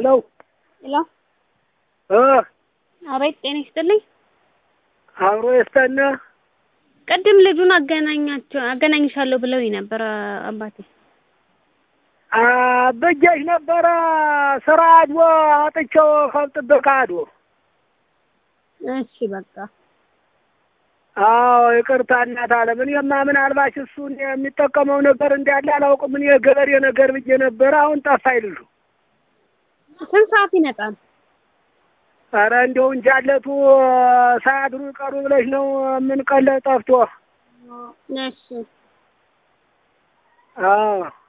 ሄሎ ሄሎ እ አቤት፣ ጤና ይስጥልኝ። አብሮ የስተነ ቅድም ልጁን አገናኛቸው አገናኝሻለሁ ብለውኝ ነበር አባቴ። ብዬሽ ነበረ ስራ አድቦ አጥቼው ከብት ጥበቃ አድቦ። እሺ በቃ አዎ ይቅርታ እናት አለም። እኔማ ምናልባሽ እሱን የሚጠቀመው ነገር እንዳለ አላውቅም። እኔ የገበሬ ነገር ብዬ ነበረ። አሁን ጠፋኝ ልጁ። ስንት ሰዓት ይመጣል? ኧረ እንደው እንጃለቱ ሳያድሩ ይቀሩ ብለሽ ነው? ምን ቀለ ጠፍቶ? እሺ አዎ